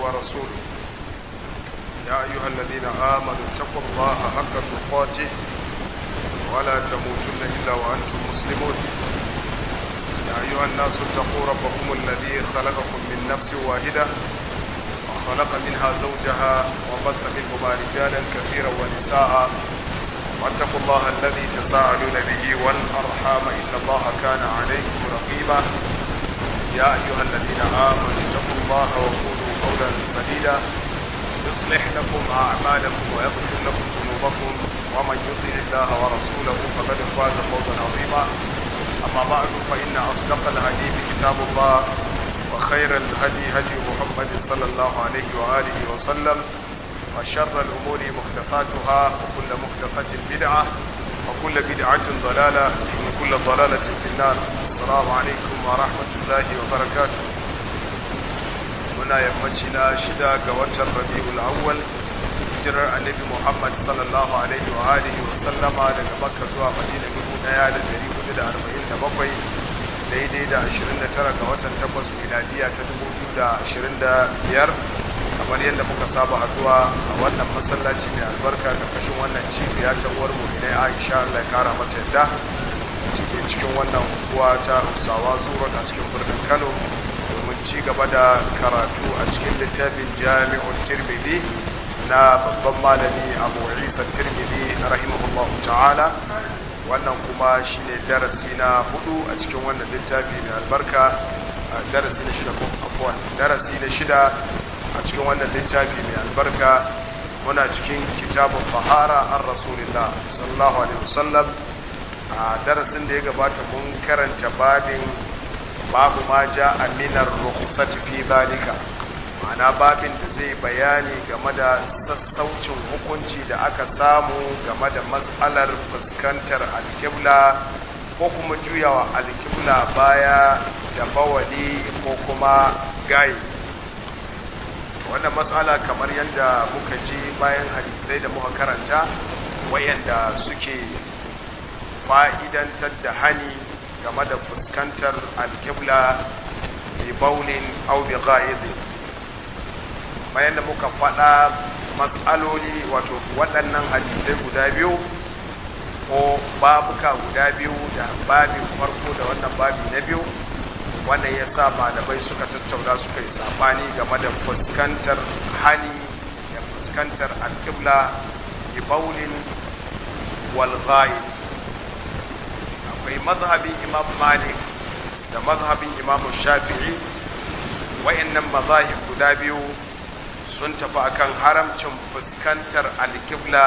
ورسوله يا أيها الذين آمنوا اتقوا الله حق تقاته ولا تموتن إلا وأنتم مسلمون يا أيها الناس اتقوا ربكم الذي خلقكم من نفس واحدة وخلق منها زوجها وبث منهما رجالا كثيرا ونساء واتقوا الله الذي تساءلون به والأرحام إن الله كان عليكم رقيبا يا أيها الذين آمنوا اتقوا الله وقولوا قولا سديدا يصلح لكم أعمالكم ويغفر لكم ذنوبكم ومن يطع الله ورسوله فقد فاز فوزا عظيما أما بعد فإن أصدق الحديث كتاب الله وخير الهدي هدي محمد صلى الله عليه وآله وسلم وشر الأمور محدثاتها وكل محدثة بدعة وكل بدعة ضلالة وكل ضلالة في النار السلام عليكم ورحمة الله وبركاته muna yammaci na shida ga watan rabi'ul awwal hijirar annabi Muhammad sallallahu alaihi wa alihi wa sallama daga Makka zuwa Madina 1447 daidai da 29 ga watan 8 miladiya ta 2025 kamar yadda muka saba haduwa a wannan masallaci mai albarka karkashin wannan cibiya ta uwar mu'minai Aisha Allah ya kara mata yadda cike cikin wannan unguwa ta Hausawa zuwa a cikin birnin Kano domin ci gaba da karatu a cikin littafin Jami'ul Tirmidhi na babban malami Abu Isa Tirmidhi rahimahullahu ta'ala wannan kuma shine darasi na hudu a cikin wannan littafi mai albarka darasi na shida ko afwan darasi na shida a cikin wannan littafi mai albarka muna cikin kitabun fahara an rasulillah sallallahu alaihi wasallam a darasin da ya gabata mun karanta babin babu ma ja aminar rukhsati fi zalika ma'ana babin da zai bayani game da sassaucin hukunci da aka samu game da matsalar fuskantar alkibla ko kuma juyawa alkibla baya da bawali ko kuma gayi wannan matsala kamar yadda muka ji bayan hadisai da muka karanta wayanda suke fa'idantar da hani game da fuskantar alkibla bi baulin au bi ghaidin bayan da muka faɗa matsaloli wato waɗannan hadisai guda biyu ko babuka guda biyu da babin farko da wannan babi na biyu wannan ya sa malamai suka tattauna suka yi sabani game da fuskantar hani da fuskantar alƙibla bi baulin wal akwai mazhabin imam malik da mazhabin imam shafi'i wayannan mazahib guda biyu sun tafi akan haramcin fuskantar alƙibla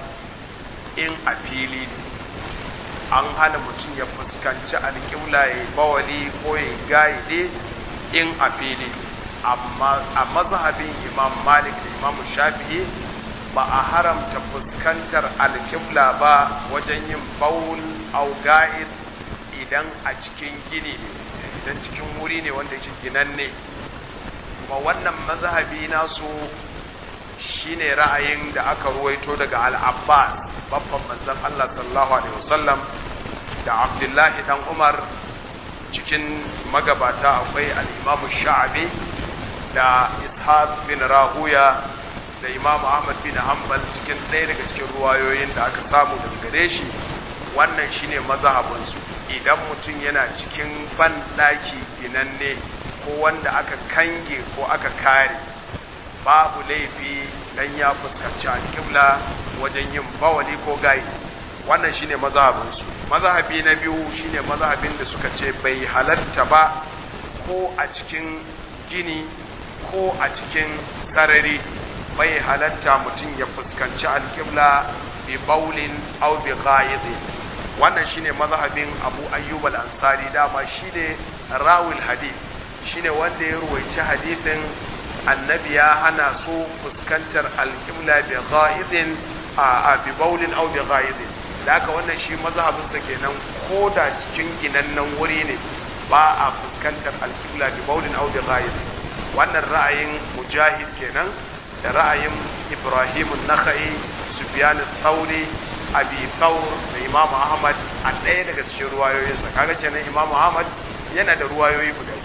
in a fili ne an hana mutum ya fuskanci alƙibla ya yi bawali ko ya yi gaide in a fili amma a mazhabin imam malik da imam shafi'i ba a haramta fuskantar alƙibla ba wajen yin bawul au ga'id idan a cikin gini ne idan cikin wuri ne wanda yake ginanne kuma wannan mazhabi nasu shine ra'ayin da aka ruwaito daga al-Abbas babban manzon Allah sallallahu alaihi wasallam da Abdullahi dan Umar cikin magabata akwai al-Imam Sha'bi da Ishaq bin Rahuya da Imam Ahmad bin Hanbal cikin ɗaya daga cikin ruwayoyin da aka samu daga gare shi wannan shine mazhabinsu idan mutum yana cikin ban daki ginanne ko wanda aka kange ko aka kare babu laifi dan ya fuskanci alƙibla wajen yin bawali ko gayi wannan shine mazhabinsu mazhabi na biyu shine mazhabin da suka ce bai halatta ba ko a cikin gini ko a cikin sarari bai halatta mutum ya fuskanci alƙibla bi baulin aw bi ghaidin wannan shine mazhabin Abu Ayyub al-Ansari dama shine rawil hadith shine wanda ya ruwaici hadithin annabi ya hana su fuskantar alƙibla bi ghaidin a bi baulin aw bi ghaidin da haka wannan shi mazhabin sa kenan ko da cikin ginannen wuri ne ba a fuskantar alƙibla bi baulin aw bi ghaidin wannan ra'ayin mujahid kenan da ra'ayin Ibrahim an-Nakhai Sufyan al-Thawri Abi Thawr da Imam Ahmad a ɗaya daga cikin ruwayoyinsa kaga kenan Imam Ahmad yana da ruwayoyi guda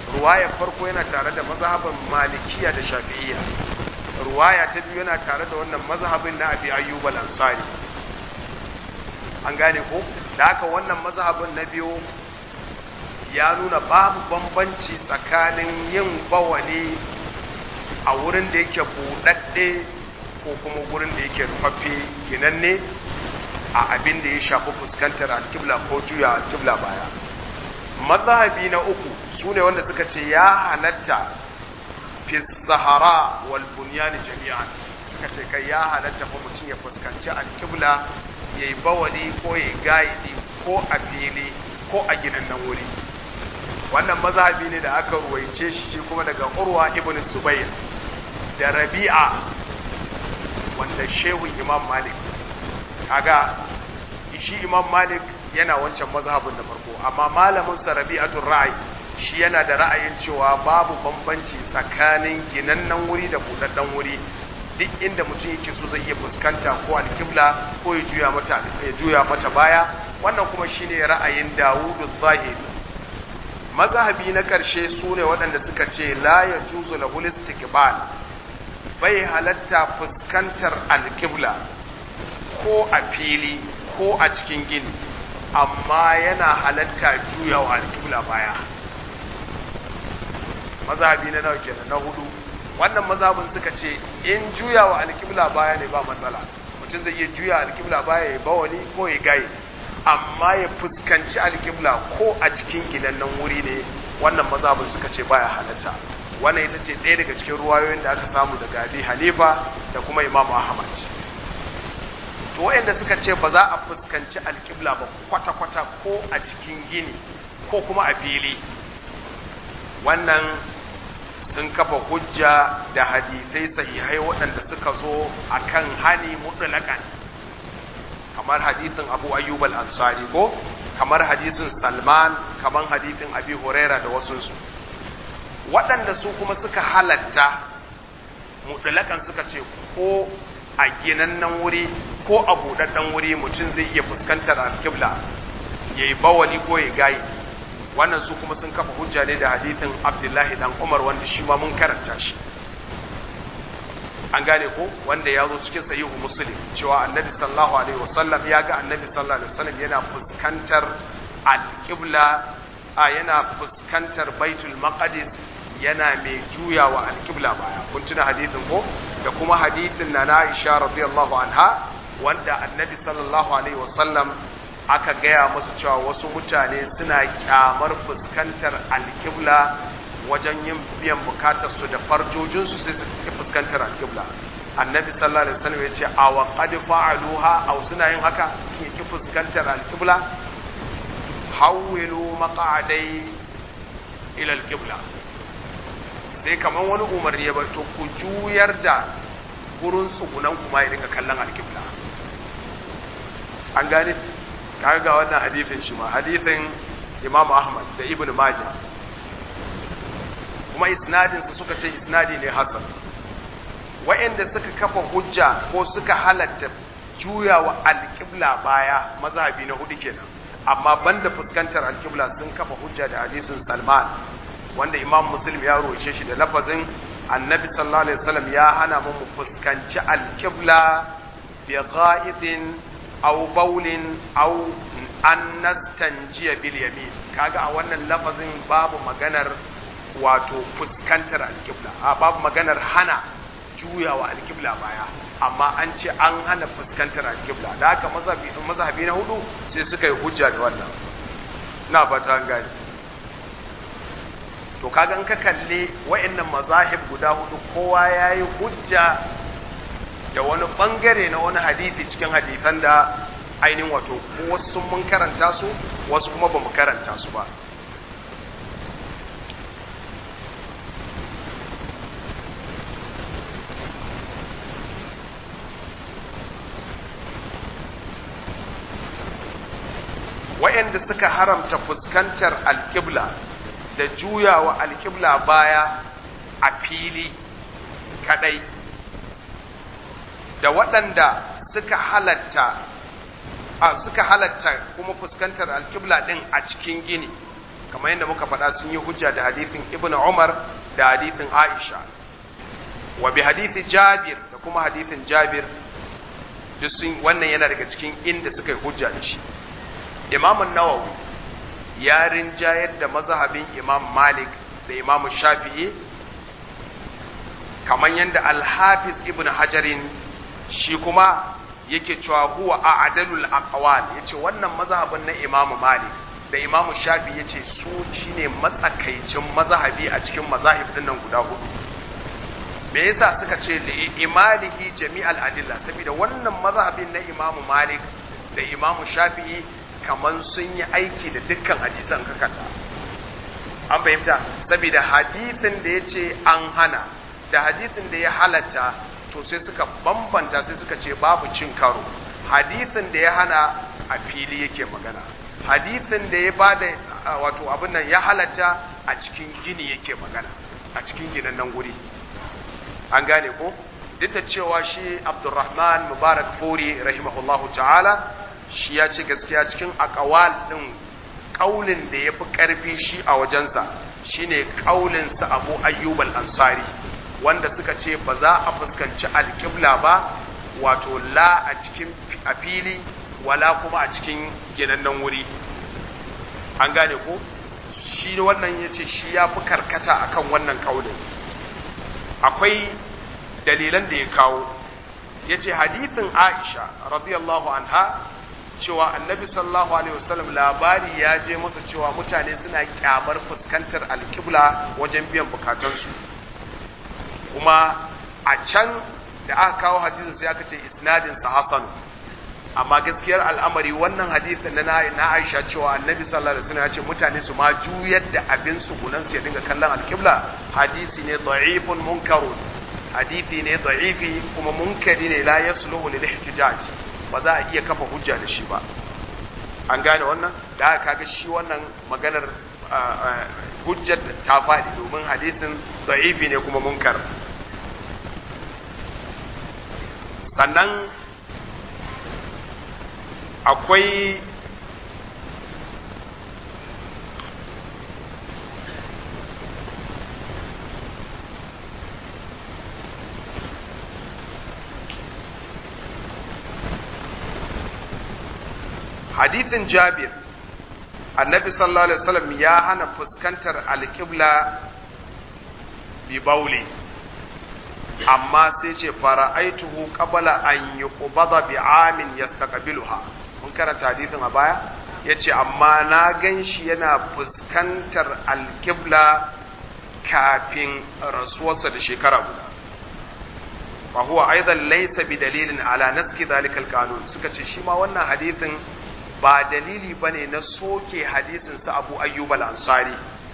ruwayar farko yana tare da mazhabin malikiya da shafi'iyya ruwaya ta biyu yana tare da wannan mazhabin na abi ayyub al-ansari an gane ko da haka wannan mazhabin na biyu ya nuna babu bambanci tsakanin yin bawali a wurin da yake buɗaɗɗe ko kuma wurin da yake rufaffe ginanne a abin da ya shafi fuskantar alkibla ko juya alkibla baya mazhabi na uku su ne wanda suka ce ya halatta fi sahara wal bunyan jami'an suka ce kai ya halatta fa mutum ya fuskanci alkibla ya yi bawali ko ya yi gaidi ko a fili ko a ginannen wuri wannan mazhabi ne da aka ruwaice shi shi kuma daga urwa ibn zubair da rabi'a wanda shehu imam malik kaga shi imam malik yana wancan mazhabin da farko amma malamin sa rabi'atul ra'i shi yana da ra'ayin cewa babu bambanci tsakanin ginannen wuri da budadden wuri duk inda mutum yake so zai iya fuskanta ko alkibla ko ya juya mata ya juya mata baya wannan kuma shine ra'ayin Dawudu Zahiri mazhabi na ƙarshe su ne waɗanda suka ce la ya juzu lahul istiqbal bai halatta fuskantar alƙibla ko a fili ko a cikin gini amma yana halatta juyawa alƙibla baya mazhabi na nawa kenan na hudu wannan mazhabin suka ce in juyawa alƙibla baya ne ba matsala mutum zai iya juya alƙibla baya ya bawani ko ya gaye amma ya fuskanci alƙibla ko a cikin ginannen wuri ne wannan mazhabin suka ce baya halatta wannan ita ce ɗaya daga cikin ruwayoyin da aka samu daga Abi Hanifa da kuma Imam Ahmad to wayanda suka ce ba za a fuskanci alƙibla ba kwata-kwata ko a cikin gini ko kuma a fili wannan sun kafa hujja da hadisai sahihai waɗanda suka zo akan hani mutlaqan kamar hadithin Abu Ayyub al-Ansari ko kamar hadisin Salman kamar hadithin Abi Huraira da wasunsu waɗanda su kuma suka halatta mutlaƙan suka ce ko a ginannen wuri ko a buɗaɗɗen wuri mutum zai iya fuskantar alƙibla ya yi bawali ko ya gayi wannan su kuma sun kafa hujja ne da hadithin abdullahi dan umar wanda shi ma mun karanta shi an gane ko wanda ya zo cikin sahihu muslim cewa annabi sallallahu alaihi wasallam ya ga annabi sallallahu alaihi wasallam yana fuskantar alƙibla a yana fuskantar baitul maqdis yana mai juyawa alƙibla baya kun tuna hadithin ko da kuma hadithin na Aisha radiyallahu anha wanda annabi sallallahu alaihi wasallam aka gaya musu cewa wasu mutane suna kyamar fuskantar alƙibla wajen yin biyan bukatar su da farjojin su sai su fuskantar alƙibla annabi sallallahu alaihi wasallam ya ce a wa qad fa'aluha aw suna yin haka kin ki fuskantar alƙibla hawwilu maq'adai ila alqibla sai kaman wani umarni ya to ku juyar da gurin tsugunan kuma ya dinga kallon alqibla an gane kaga ga wannan hadisin shi ma hadisin Imam Ahmad da Ibn Majah kuma isnadin sa suka ce isnadi ne hasan wa'anda suka kafa hujja ko suka halatta juyawa alqibla baya mazhabi na hudu kenan amma banda fuskantar alkibla sun kafa hujja da hadisin Salman wanda Imam Muslim ya roce shi da lafazin Annabi sallallahu alaihi wasallam ya hana mu fuskanci alkibla bi ghaidin aw bawlin aw an nastanjiya bil yamin kaga a wannan lafazin babu maganar wato fuskantar alkibla a babu maganar hana juyawa alkibla baya amma an ce an hana fuskantar alkibla da haka mazhabi na hudu sai suka yi hujja da wannan na fata an gani to kaga in ka kalle wa'annan mazahib guda hudu kowa yayi hujja da wani bangare na wani hadisi cikin hadisan da ainihin wato wasu mun karanta su wasu kuma ba mu karanta su ba wa'anda suka haramta fuskantar alƙibla da juyawa alƙibla baya a fili kadai da waɗanda suka halatta a suka halatta kuma fuskantar alƙibla ɗin a cikin gini kamar yadda muka faɗa sun yi hujja da hadithin ibn umar da hadithin aisha wa bi hadithi jabir da kuma hadithin jabir duk sun wannan yana daga cikin inda suka yi hujja da shi imamun nawawi ya rinjayar da mazhabin imam malik da imam shafi'i kamar yadda alhafiz ibn hajarin shi kuma yake cewa huwa a'dalul aqwal yace wannan mazhabin na imam malik da imam shafi yace su shine matsakaicin mazhabi a cikin mazahib din nan guda hudu me yasa suka ce li imalihi jami'al adilla saboda wannan mazhabin na imam malik da imam shafi'i kaman sun yi aiki da dukkan hadisan ka kanta an fahimta saboda hadithin da yace an hana da hadithin da ya halatta to sai suka bambanta sai suka ce babu cin karo hadithin da ya hana a fili yake magana hadithin da ya bada wato abin nan ya halatta a cikin gini yake magana a cikin ginin nan guri an gane ko duk da cewa shi abdurrahman mubarak furi rahimahullahu ta'ala shi ya ce gaskiya cikin akawal din kaulin da ya fi karfi shi a wajensa shine kaulinsa abu ayyub al-ansari wanda suka ce ba za a fuskanci alƙibla ba wato la a cikin a fili wala kuma a cikin ginannen wuri an gane ko shi wannan ya ce shi ya fi karkata akan wannan kaulin akwai dalilan da ya kawo ya ce hadithin aisha radiyallahu anha cewa annabi sallallahu alaihi wasallam labari ya je masa cewa mutane suna kyamar fuskantar alƙibla wajen biyan bukatansu kuma a can da aka kawo hadisin sai aka ce isnadin sa hasan amma gaskiyar al'amari wannan hadisin na na Aisha cewa Annabi sallallahu alaihi wasallam ya ce mutane su ma juyar da abin su gunan su ya dinga kallon alqibla hadisi ne da'ifun munkarun hadisi ne da'ifi kuma munkari ne la yasluhu lil ihtijaj ba za a iya kafa hujja da shi ba an gane wannan da aka kaga shi wannan maganar hujjar ta faɗi domin hadisin da'ifi ne kuma munkar sannan akwai hadithin jabir annabi sallallahu alaihi wasallam ya hana fuskantar alƙibla bi bauli amma sai ce fara'aituhu qabla an yuqbada bi amin yastaqbiluha mun karanta hadithin a baya yace amma na ganshi yana fuskantar alƙibla kafin rasuwarsa da shekara guda fa huwa aidan laysa bi dalilin ala naski dhalika alqanun suka ce shi ma wannan hadithin ba dalili bane na soke hadisin sa Abu Ayyub al-Ansari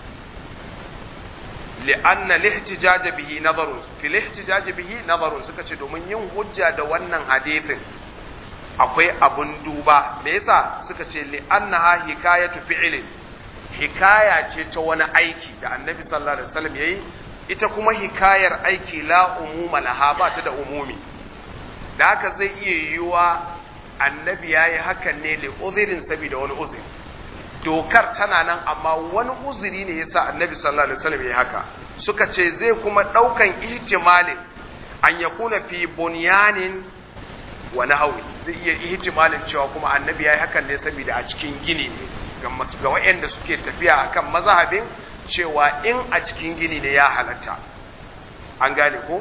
لأن الاحتجاج به نظر في الاحتجاج به نظر suka ce domin yin hujja da wannan hadithin akwai abun duba me yasa suka ce li'annaha hikayatu fi'lin hikaya ce ta wani aiki da annabi sallallahu alaihi wasallam yayi ita kuma hikayar aiki la umuma laha ba ta da umumi da haka zai iya yiwuwa annabi yayi hakan ne li uzirin saboda wani uzuri dokar tana nan amma wani uzuri ne yasa annabi sallallahu alaihi wasallam yayi haka suka ce zai kuma daukan ihtimalin an yakuna fi bunyanin wa nahwi zai iya ihtimalin cewa kuma annabi yayi hakan ne saboda a cikin gini ne ga ga wayanda suke tafiya akan mazhabin cewa in a cikin gini ne ya halatta an gane ko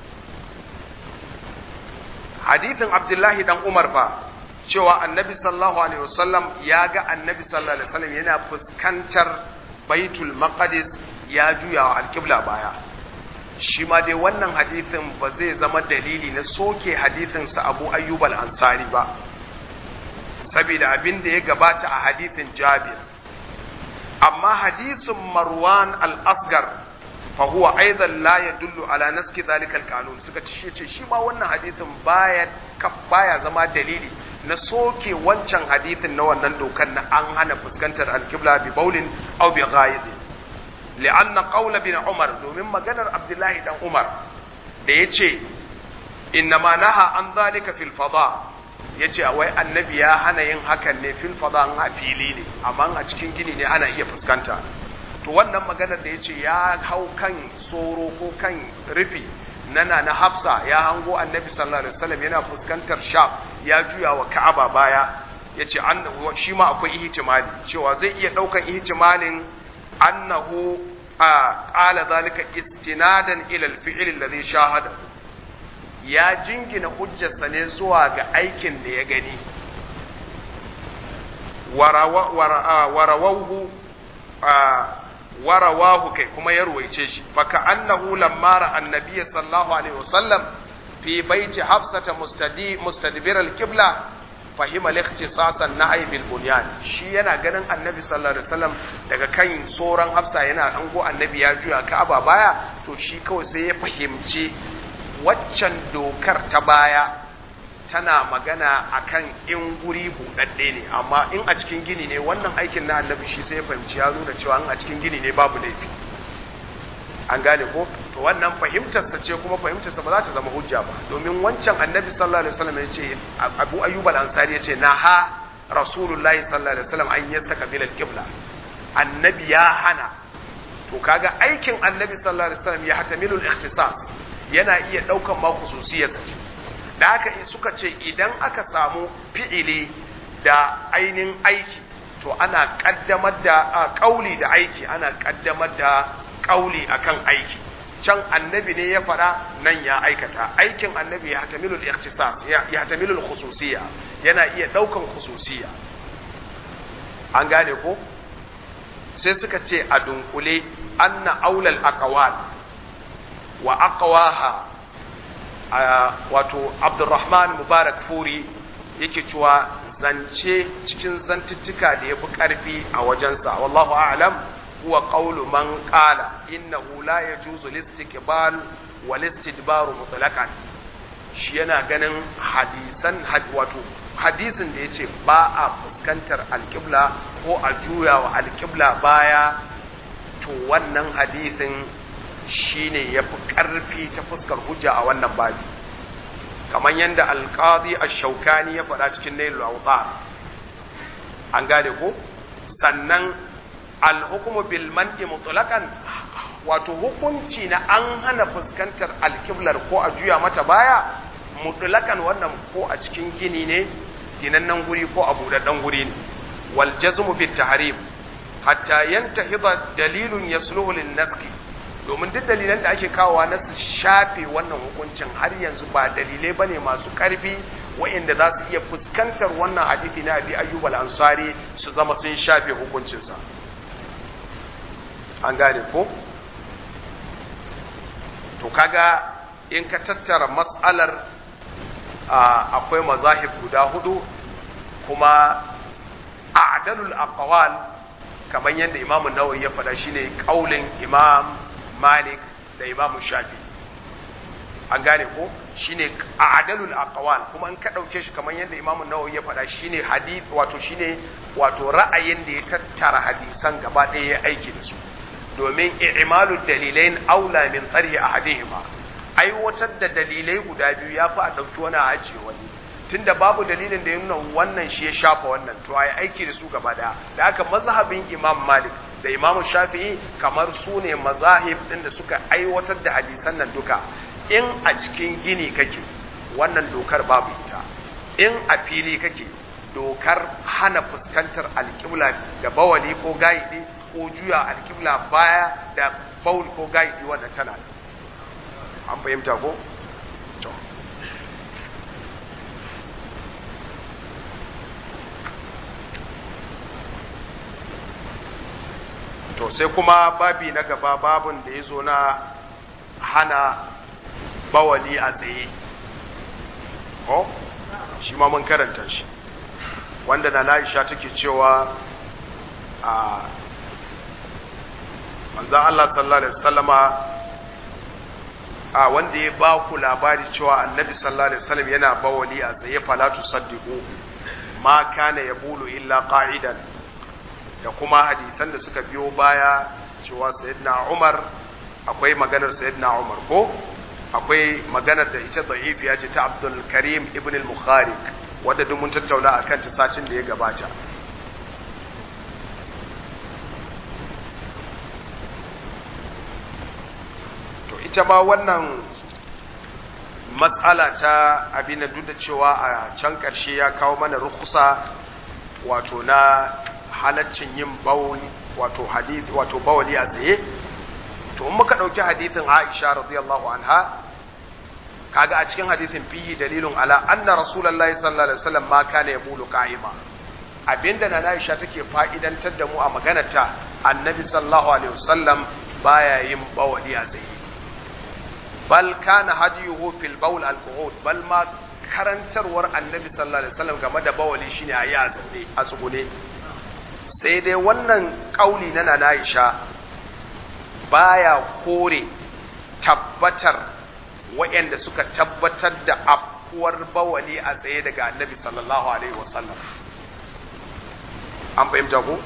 hadithin abdullahi dan umar fa cewa annabi sallallahu alaihi wasallam ya ga annabi sallallahu alaihi wasallam yana fuskantar baitul maqdis ya juya wa alqibla baya shi ma dai wannan hadithin ba zai zama dalili na soke hadithin sa Abu Ayyub al-Ansari ba saboda abin da ya gabata a hadithin Jabir amma hadithin Marwan al-Asgar fa huwa aidan la yadullu ala naski dhalika al-qanun suka ce shi ma wannan hadithin baya baya zama dalili na soke wancan hadithin na wannan dokan na an hana fuskantar alkibla bi baulin aw bi ghaidin li'anna qawla bin umar domin maganar abdullahi dan umar da yace innama naha an zalika fil fada ya ce wai annabi ya hana yin hakan ne fil fada a fili ne amma a cikin gini ne ana iya fuskanta to wannan maganar da ya ce ya hau kan tsoro ko kan rufi nana na hafsa ya hango annabi sallallahu alaihi wasallam yana fuskantar sham ya juya wa ka'aba baya ya ce shi ma akwai ihtimali cewa zai iya ɗaukan ihtimalin annahu a ƙala zalika istinadan ila al-fi'l alladhi shahada ya jingina hujjarsa ne zuwa ga aikin da ya gani warawahu warawahu kai kuma ya ruwaice shi faka annahu lamma annabi sallallahu alaihi wasallam fi baiti hafsata mustadi mustadbir al-qibla fahima al-ikhtisasan nahy bil bunyan shi yana ganin annabi sallallahu alaihi wasallam daga kan tsoron hafsa yana ango annabi ya juya ka'aba baya to shi kawai sai ya fahimci waccan dokar ta baya tana magana akan in guri buɗaɗɗe ne amma in a cikin gini ne wannan aikin na annabi shi sai ya fahimci ya nuna cewa in a cikin gini ne babu laifi an gane ko to wannan fahimtarsa ce kuma fahimtarsa ba za ta zama hujja ba domin wancan annabi sallallahu alaihi wasallam ya ce abu ayyub al-ansari ya ce na ha rasulullahi sallallahu alaihi wasallam an yastaqbil al-qibla annabi ya hana to kaga aikin annabi sallallahu alaihi wasallam ya hatamilu al-ikhtisas yana iya daukan ma khususiyarsa ce da haka suka ce idan aka samu fi'ili da ainin aiki to ana kaddamar da kauli da aiki ana kaddamar da kauli akan aiki can annabi ne ya faɗa nan ya aikata aikin annabi ya hatamilu al-ikhtisas ya hatamilu al-khususiyya yana iya daukan khususiyya an gane ko sai suka ce a dunkule anna aulal aqwal wa aqwaha wato Abdurrahman Mubarak Furi yake cewa zance cikin zantuttuka da yafi karfi a wajensa wallahu a'lam huwa qawlu man qala innahu la yajuzu listiqbal wal istidbaru mutlaqan shi yana ganin hadisan wato hadisin da yace ba a fuskantar alqibla ko a juya wa alqibla baya to wannan hadisin shine yafi karfi ta fuskar hujja a wannan babi kamar yadda alqadi ash-shawkani ya faɗa cikin nailul awtar an gane ko sannan alhukumu bil man'i mutlaqan wato hukunci na an hana fuskantar alkiblar ko a juya mata baya mutlaqan wannan ko a cikin gini ne ginannen guri ko a budaddan guri ne wal jazmu bit tahrim hatta yantahida dalilun yasluhu lin naski domin duk dalilan da ake kawowa na su shafe wannan hukuncin har yanzu ba dalilai bane masu karfi wa'inda za su iya fuskantar wannan hadisi na abi ayyub al-ansari su zama sun shafe hukuncinsa an gane ko to kaga in ka tattara mas'alar akwai mazahib guda hudu kuma a'dalul aqwal kamar yadda imam an-nawawi ya faɗa shine kaulin imam malik da imam shafi an gane ko shine a'dalul aqwal kuma in ka dauke shi kamar yadda imam an-nawawi ya faɗa shine hadith wato shine wato ra'ayin da ya tattara hadisan gaba ɗaya ya aiki da su domin i'malu dalilain aula min tsari ahadihima aiwatar da dalilai guda biyu ya fi a ɗauki wani a ajiye wani tunda babu dalilin da ya nuna wannan shi ya shafa wannan to a yi aiki da su gaba daya da haka mazhabin imam malik da imam shafi'i kamar su ne mazahib ɗin da suka aiwatar da hadisan nan duka in a cikin gini kake wannan dokar babu ita in a fili kake dokar hana fuskantar alƙibla da bawali ko gaidi ko juya alƙibla baya da baul ko gaidi wannan tana an fahimta ko to to sai kuma babi na gaba babun da ya zo na hana bawali a tsaye ko shi ma mun karanta shi wanda na Aisha take cewa a manzan Allah sallallahu alaihi wasallama a wanda ya ba ku labari cewa annabi sallallahu alaihi wasallam yana bawali a tsaye falatu saddiqu ma kana yabulu illa qa'idan da kuma hadisan da suka biyo baya cewa sayyidina Umar akwai maganar sayyidina Umar ko akwai maganar da ita da'ifiya ce ta Abdul Karim ibn al-Mukhariq wadda duk mun tattauna a kanta satin da ya gabata to ita ma wannan matsala ta abin da duk da cewa a can ƙarshe ya kawo mana rukusa wato na halaccin yin bawuli wato hadith wato bawali a tsaye to in muka dauki hadithin Aisha radiyallahu anha kaga a cikin hadithin fihi dalilun ala anna rasulullahi sallallahu alaihi wasallam ma kana yaqulu qa'ima abinda na Aisha take fa'idantar da mu a maganarta annabi sallallahu alaihi wasallam baya yin bawali a tsaye bal kana hadiyuhu fil bawl al qu'ud bal ma karantarwar annabi sallallahu alaihi wasallam game da bawali shine a yi a zaune a tsugune sai dai wannan kauli na Nana Aisha baya kore tabbatar waɗanda suka tabbatar da afkuwar bawali a tsaye daga annabi sallallahu alaihi wasallam an fahimta ko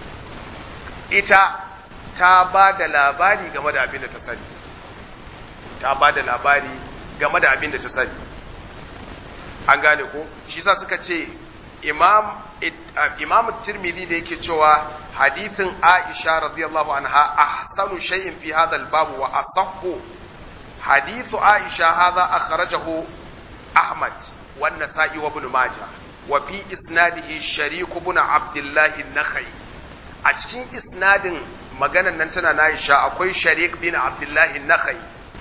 ita ta ba da labari game da abin da ta sani ta ba da labari game da abin da ta sani an gane ko shi sa suka ce imam imam tirmidhi da yake cewa hadithin aisha radiyallahu anha ahsanu shay'in fi hadha al-bab wa asahhu hadithu aisha hadha akhrajahu ahmad wa an-nasa'i wa ibn majah wa fi isnadihi sharik ibn abdullah an-nakhai a cikin isnadin maganan nan tana na aisha akwai sharik bin abdullah an-nakhai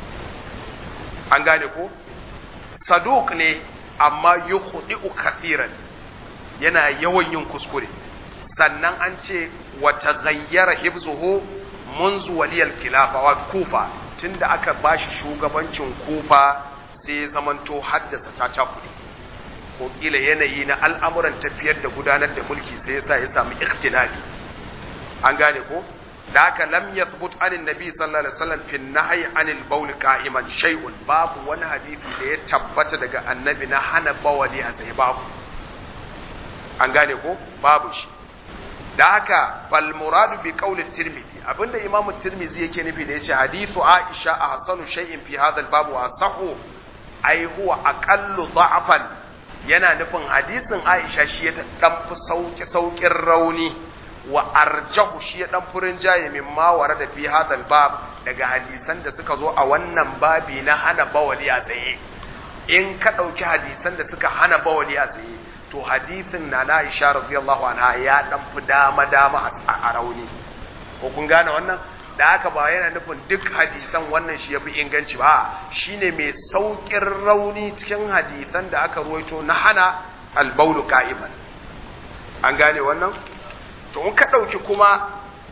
an gane ko saduq ne amma yukhdi'u kathiran yana yawan yin kuskure sannan an ce wa taghayyara hibzuhu munzu waliyal khilafa wa kufa tunda aka bashi shugabancin kufa sai ya zamanto haddasa ta kuɗi ko kila yanayi na al'amuran tafiyar da gudanar da mulki sai yasa ya samu ikhtilafi an gane ko da haka lam yathbut anin nabi sallallahu alaihi wasallam fi nahyi anil bawl qa'iman shay'un babu wani hadisi da ya tabbata daga annabi na hana bawali a tsaye babu an gane ko babu shi da haka fal muradu bi qawli tirmidhi abinda imamu tirmidhi yake nufi da yace hadithu aisha ahsanu shay'in fi hadha al bab wa sahu ai huwa aqallu da'fan yana nufin hadisin aisha shi ya dan fi sauki saukin rauni wa arjahu shi ya dan furin jaye min ma wara da fi hadha al bab daga hadisan da suka zo a wannan babi na hana bawali a tsaye in ka dauki hadisan da suka hana bawali a tsaye to hadithin na na Aisha radiyallahu anha ya dan fi dama dama a rauni ko kun gane wannan da haka ba yana nufin duk hadisan wannan shi yafi inganci ba shine mai saukin rauni cikin hadisan da aka ruwaito na hana albaulu qa'iman an gane wannan to in ka dauki kuma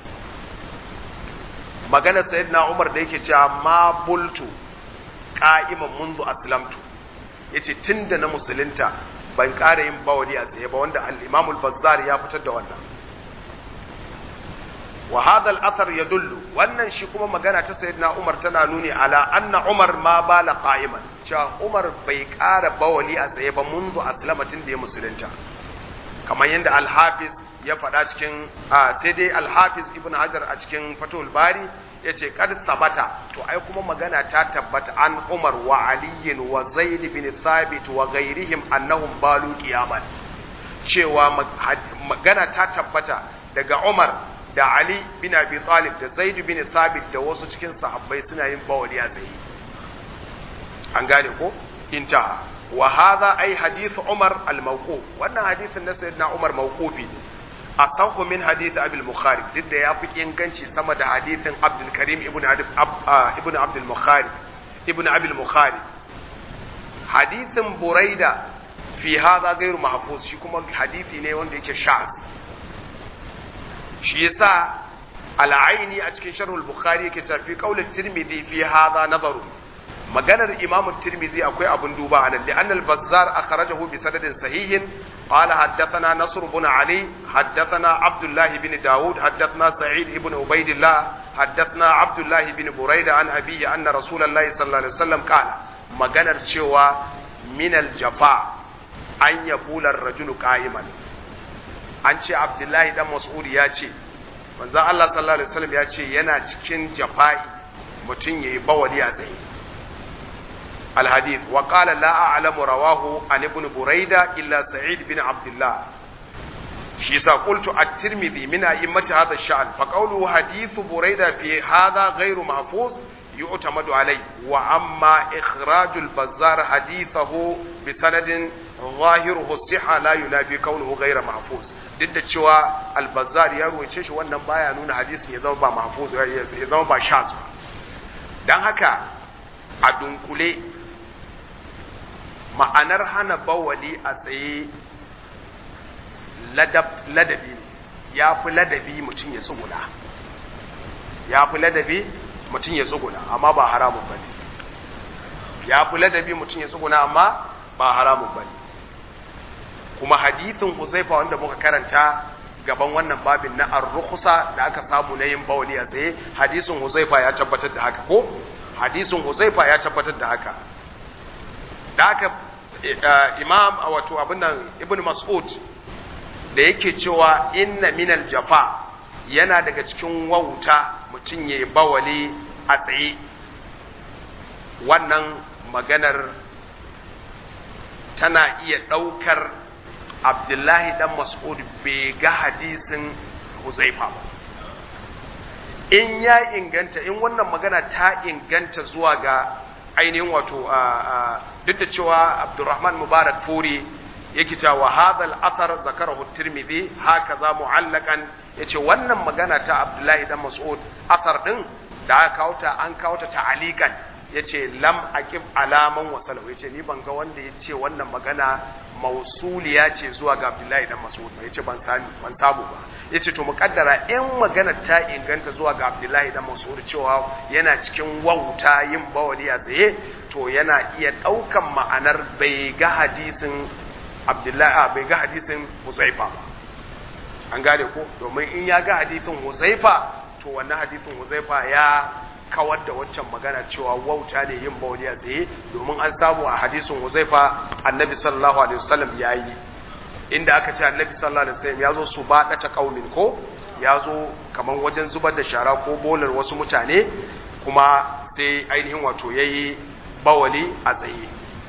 maganar sayyidina Umar da yake cewa ma bultu qa'iman munzu aslamtu yace tunda na musulunta ban ƙara yin bawali a tsaye ba wanda al-Imam al-Bazzar ya fitar da wannan wa hadha al-athar yadullu wannan shi kuma magana ta sayyidina Umar tana nuni ala anna Umar ma bala qa'iman cewa Umar bai ƙara bawali a tsaye ba munzu aslamatin da ya musulunta kamar yadda al-Hafiz ya faɗa cikin sai dai al-Hafiz Ibn Hajar a cikin Fathul Bari yace kad sabata to ai kuma magana ta tabbata an Umar wa Ali wa Zaid bin Thabit wa ghairihim annahum balu qiyaman cewa magana ta tabbata daga Umar da Ali bin Abi Talib da Zaid bin Thabit da wasu cikin sahabbai suna yin bawali a tsaye an gane ko intaha wa hadha ai hadith Umar al-mawquf wannan hadithin na sayyidina Umar mawqufi asahu min hadith Abi al-Bukhari duk da yafi inganci sama da hadithin Abdul Karim ibn ibn Abdul Bukhari ibn Abi al-Bukhari hadithin Buraida fi hadha ghairu mahfuz shi kuma hadithi ne wanda yake shaz shi yasa al-Aini a cikin Sharh al-Bukhari yake cewa fi qawl at-Tirmidhi fi hadha nazaru maganar Imam Tirmidhi akwai abun duba anan da annal Bazzar akhrajahu bi sanadin sahihin قال حدثنا نصر بن علي حدثنا عبد الله بن داود حدثنا سعيد بن عبيد الله حدثنا عبد الله بن بريدة عن أبيه أن رسول الله صلى الله عليه وسلم قال maganar cewa min aljafa an yabula rajulu qa'iman an ce abdullahi dan mas'ud ya ce manzo Allah sallallahu alaihi wasallam ya ce yana cikin jafa'i mutum yayi bawali a tsaye الحديث وقال لا أعلم رواه عن ابن بريدة إلا سعيد بن عبد الله شيسا قلت الترمذي من أئمة هذا الشأن فقوله حديث بريدة في هذا غير محفوظ يعتمد عليه وأما إخراج البزار حديثه بسند ظاهره الصحة لا ينافي كونه غير محفوظ duk da cewa albazar ya ruwace shi wannan baya nuna hadisin ya zama ba mahfuz ya zama ba shaz ba dan haka a dunkule ma'anar hana bawali a tsaye ladabi ne ya fi ladabi mutum ya tsuguna ya fi ladabi mutum ya tsuguna amma ba haramun ba ne ya fi ladabi mutum ya tsuguna amma ba haramun ba ne kuma hadithin huzaifa wanda muka karanta gaban wannan babin na ar-rukhsa da aka samu na yin bawali a tsaye hadisin huzaifa ya tabbatar da haka ko hadisin huzaifa ya tabbatar da haka da haka imam wato abin nan ibn mas'ud da yake cewa inna minal jafa yana daga cikin wauta mutum ya bawali a tsaye wannan maganar tana iya ɗaukar abdullahi dan mas'ud bai ga hadisin huzaifa ba in ya inganta in wannan magana ta inganta zuwa ga ainihin wato duk da cewa abdurrahman mubarak furi yake cewa wa hadha al-athar zakarahu tirmidhi hakaza mu'allaqan yace wannan magana ta abdullahi dan mas'ud athar din da aka kawo ta an kawo ta ta'alikan yace lam aqib alaman wasalahu yace ni ban ga wanda yace wannan magana mausuliya ce zuwa ga abdullahi dan mas'ud ba yace ban sani ban samu ba yace to muqaddara in magana ta inganta zuwa ga abdullahi dan mas'ud cewa yana cikin wauta yin bawali a tsaye to yana iya daukan ma'anar bai ga hadisin abdullahi bai ga hadisin huzaifa ba an gane ko domin in ya ga hadisin huzaifa to wannan hadisin huzaifa ya kawar da waccan magana cewa wauta ne yin bawli a tsaye domin an samu a hadisin huzaifa annabi sallallahu alaihi wasallam ya yi inda aka ce annabi sallallahu alaihi wasallam ya zo su ba ta kaumin ko ya zo kamar wajen zubar da shara ko bolar wasu mutane kuma sai ainihin wato ya yi bawali a tsaye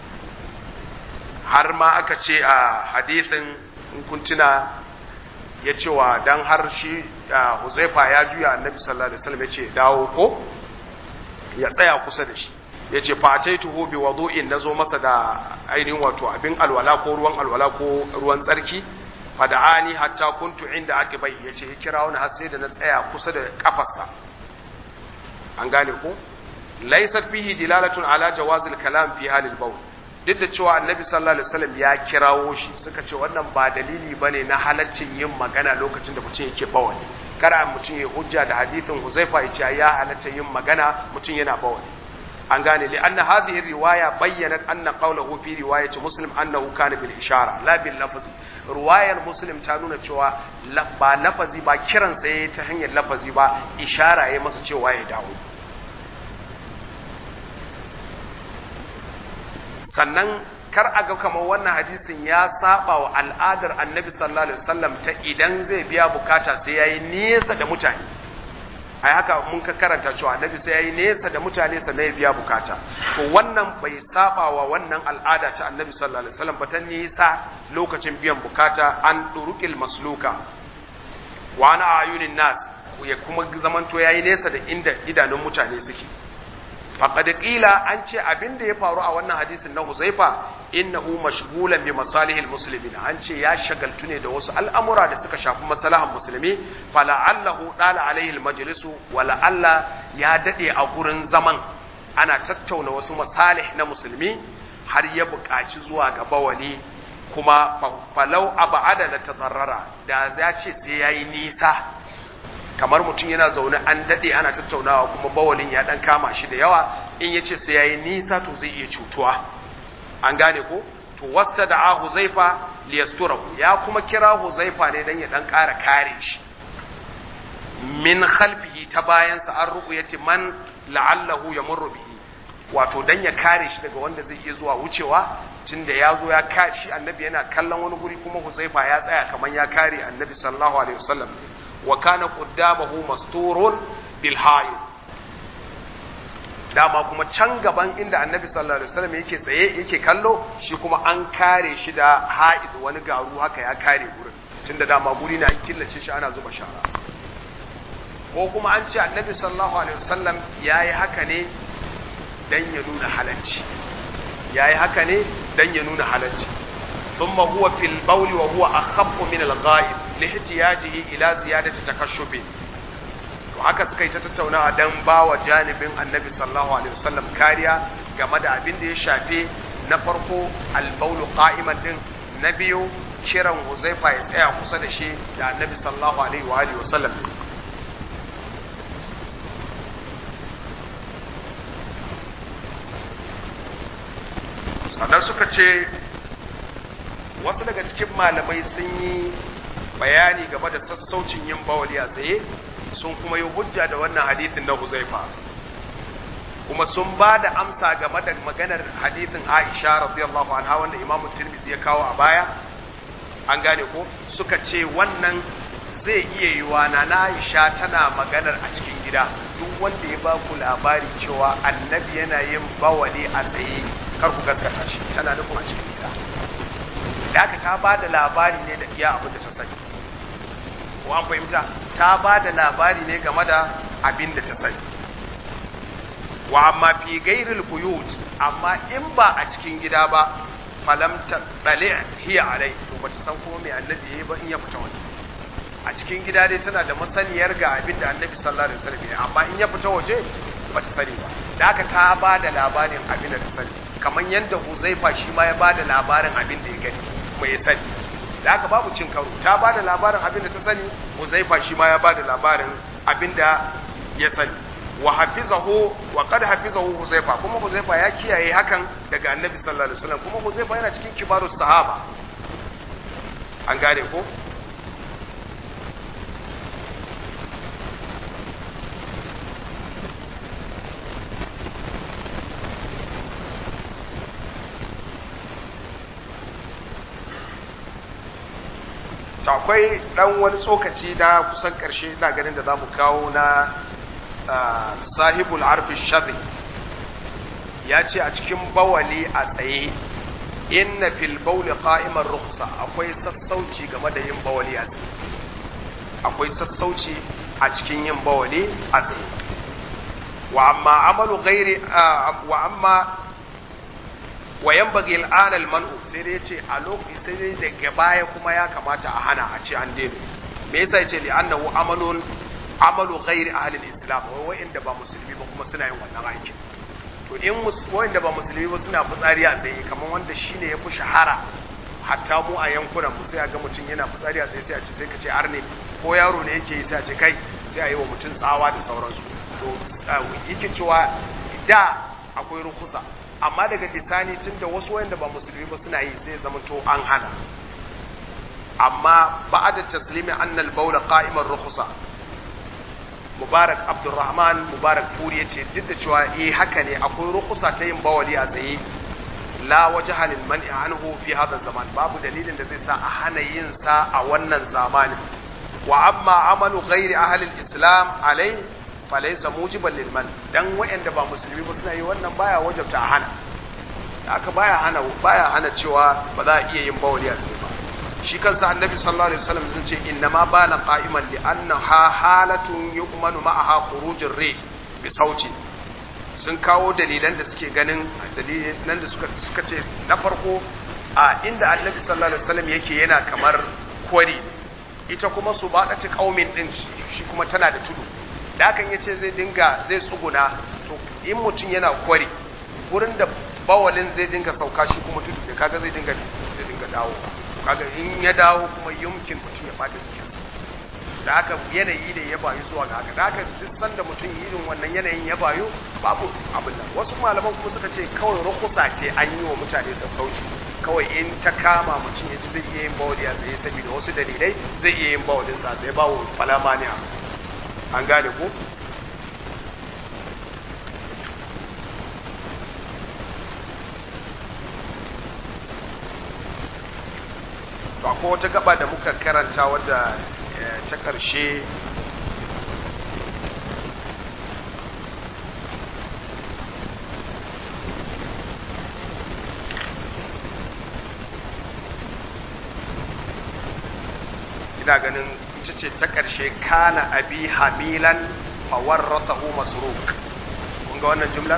har ma aka ce a hadithin kuntuna ya cewa dan har shi huzaifa ya juya annabi sallallahu alaihi wasallam ya ce dawo ko ya tsaya kusa da shi ya ce fataituhu bi wudu'in nazo masa da ainihin wato abin alwala ko ruwan alwala ko ruwan tsarki fada'ani hatta kuntu inda akibai ya ce ya kira wani har sai da na tsaya kusa da kafarsa an gane ko laysat fihi dilalatun ala jawazil kalam fi halil bawl duk da cewa annabi sallallahu alaihi wasallam ya kirawo shi suka ce wannan ba dalili bane na halaccin yin magana lokacin da mutum yake bawani kara mutum ya hujja da hadithin Huzaifa ya ce ya halatta yin magana mutum yana bawani an gane li anna hadhihi riwaya bayyanat anna qawluhu fi riwayati muslim annahu kana bil ishara la bil lafzi riwayar muslim ta nuna cewa ba lafazi ba kiran sai ta hanyar lafazi ba ishara ya masa cewa ya dawo sannan kar a ga kamar wannan hadisin ya saba wa al'adar annabi sallallahu alaihi wasallam ta idan zai biya bukata sai yayi nesa da mutane ai haka mun ka karanta cewa annabi sai yayi nesa da mutane sannan ya biya bukata to wannan bai saba wa wannan al'ada ta annabi sallallahu alaihi wasallam ba ta nisa lokacin biyan bukata an durukil masluka wa ana ayunin nas ya kuma zamanto yayi nesa da inda idanun mutane suke faqad qila an ce abin da ya faru a wannan hadisin na Huzaifa innahu mashghulan bi masalihil muslimin an ce ya shagaltu ne da wasu al'amura da suka shafi maslahan musulmi fala'allahu dala alaihi almajlisu wala alla ya dade a gurin zaman ana tattauna wasu masalih na musulmi har ya buƙaci zuwa ga bawali kuma falau abada la tadarrara da ya ce sai yayi nisa kamar mutum yana zaune an daɗe ana tattaunawa kuma bawalin ya ɗan kama shi da yawa in ya ce sai ya yi nisa to zai iya cutuwa an gane ko to wasta da a huzaifa liyasturahu ya kuma kira huzaifa ne don ya ɗan ƙara kare shi min khalfihi ta bayansa an ruku ya ce man la'allahu ya murru bihi wato don ya kare shi daga wanda zai iya zuwa wucewa tun da ya zo ya kashi annabi yana kallon wani guri kuma huzaifa ya tsaya kamar ya kare annabi sallallahu alaihi wasallam wa kana qaddamahu masturun bil hayy dama kuma can gaban inda annabi sallallahu alaihi wasallam yake tsaye yake kallo shi kuma an kare shi da ha'id wani garu haka ya kare gurin tunda dama guri na an killace shi ana zuba shara ko kuma an ce annabi sallallahu alaihi wasallam yayi haka ne dan ya nuna halacci yayi haka ne dan ya nuna halacci ثم هو في البول وهو أخف من الغائب لاحتياجه إلى زيادة تكشفه haka suka yi ta tattaunawa don ba wa janibin annabi sallallahu alaihi wasallam kariya game da abin da ya shafe na farko albaulu qa'iman din na biyu kiran huzaifa ya tsaya kusa da shi da annabi sallallahu alaihi wa alihi wasallam sannan suka ce wasu daga cikin malamai sun yi bayani game da sassaucin yin bawali a tsaye sun kuma yi hujja da wannan hadithin na huzaifa kuma sun ba da amsa game da maganar hadithin aisha radiyallahu anha wanda imamu tirmidhi ya kawo a baya an gane ko suka ce wannan zai iya yiwa na aisha tana maganar a cikin gida duk wanda ya ba ku labari cewa annabi yana yin bawali a tsaye kar ku gaskata shi tana nufin a cikin gida da aka ta ba da labari ne da iya abin da ta sani ko an fahimta ta ba da labari ne game da abin da ta sani wa amma fi gairil buyut amma in ba a cikin gida ba falam ta dale hiya alai to bata san kuma me annabi yayi ba in ya fita waje a cikin gida dai tana da masaniyar ga abin da annabi sallallahu alaihi wasallam ya amma in ya fita waje bata sani ba da haka ta ba da labarin abin da ta sani kamar yadda Huzaifa shi ma ya ba da labarin abin da ya gani kuma ya sani da haka babu cin karo ta ba da labarin abin da ta sani Huzaifa shi ma ya ba da labarin abin da ya sani wa hafizahu wa qad hafizahu Huzaifa kuma Huzaifa ya kiyaye hakan daga Annabi sallallahu alaihi wasallam kuma Huzaifa yana cikin kibarus sahaba an gane ko to akwai dan wani tsokaci na kusan karshe ina ganin da za mu kawo na sahibul arfi shadhi ya ce a cikin bawali a tsaye inna fil bawli qa'iman rukhsa akwai sassauci game da yin bawali a tsaye akwai sassauci a cikin yin bawali a tsaye wa amma amalu ghairi wa amma wa yanbaghi al'ana al-man'u sai dai yace a lokaci sai dai daga baya kuma ya kamata a hana a ce an daina me yasa yace li annahu amalun amalu ghairi ahli al-islam wai wanda ba musulmi ba kuma suna yin wannan aikin to in wanda ba musulmi ba suna fitsari a tsaye kamar wanda shine ya fi shahara hatta mu a yankunan mu sai a ga mutum yana fitsari a tsaye sai a ce sai ka ce arne ko yaro ne yake yi sai a ce kai sai a yi wa mutum tsawa da sauransu to yake cewa da akwai rukusa amma daga bisani tun da wasu wayanda ba musulmi ba suna yi sai zama to an hana amma ba'da taslimi annal bawla qa'iman rukhsa mubarak abdurrahman mubarak furi yace duk da cewa eh haka ne akwai rukhsa ta yin bawali a tsaye la wajha lil man'i anhu fi hadha zaman babu dalilin da zai sa a hana yin sa a wannan zamanin wa amma amalu ghairi ahli al-islam alai falaisa mujiban lil man dan wayanda ba musulmi ba suna yi wannan baya wajabta a hana haka baya hana baya hana cewa ba za a iya yin bawli a tsaye ba shi kansa annabi sallallahu alaihi wasallam sun ce inna ma bana qa'iman li anna ha halatun yu'manu ma'aha khurujur ri bi sauti sun kawo dalilan da suke ganin dalilan da suka suka ce na farko a inda annabi sallallahu alaihi wasallam yake yana kamar kwari ita kuma su ba ta kaumin din shi kuma tana da tudu da hakan ya ce zai dinga zai tsuguna to in mutum yana kwari wurin da bawalin zai dinga sauka shi kuma tudu da kaga zai dinga zai dinga dawo kaga in ya dawo kuma yumkin mutum ya bata jikinsa da haka yanayi ne ya bayu zuwa ga haka da haka duk sanda mutum irin wannan yanayin ya bayu babu abin nan wasu malaman kuma suka ce kawai rukusa ce an yi wa mutane sassauci kawai in ta kama mutum ya ji zai iya yin bawali a tsaye saboda wasu dalilai zai iya yin bawalin sa tsaye bawo falama ne an gane ko to akwai wata gaba da muka karanta wadda ta ƙarshe ina ganin ita ce ta ƙarshe kana abi hamilan fawarrathahu masruk kun ga wannan jumlar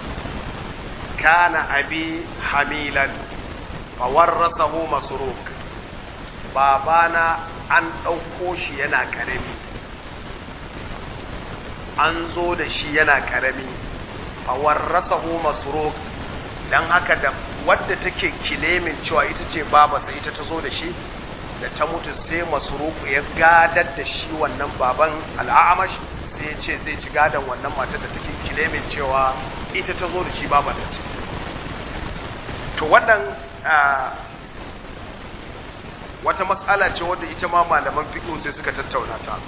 kana abi hamilan fawarrathahu masruk babana an ɗauko shi yana ƙarami an zo da shi yana ƙarami fawarrathahu masruk dan haka da wadda take kilemin cewa ita ce babarsa ita ta zo da shi da ta mutu sai masruku ya gadar da shi wannan baban al'amash sai ya ce zai ci gadon wannan matar da take kilemin cewa ita ta zo da shi babarsa ce to wannan wata matsala ce wadda ita ma malaman fiƙo sai suka tattauna ta